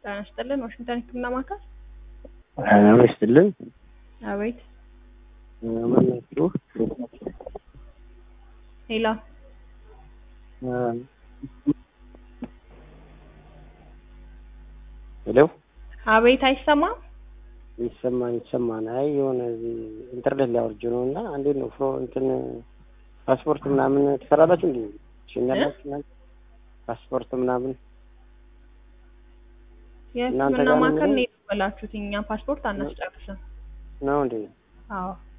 ጤና ይስጥልን ዋሽንግተን ህክምና ማዕከል ጤና ይስጥልን አቤት ማናችሁ? ሄሎ ሄሎ አቤት አይሰማም ይሰማን ይሰማን። አይ የሆነ እዚህ ኢንተርኔት ላይ አውርጄ ነው እና እንዴት ነው ፍሮ እንትን ፓስፖርት ምናምን ትሰራላችሁ እንዴ? ትሸኛላችሁ እናንተ ፓስፖርት ምናምን እናንተ የህክምና ጋር ነው ማዕከል የሚለው? ነው የተበላችሁት። እኛ ፓስፖርት አናስጨርስም። ነው እንዴ? አዎ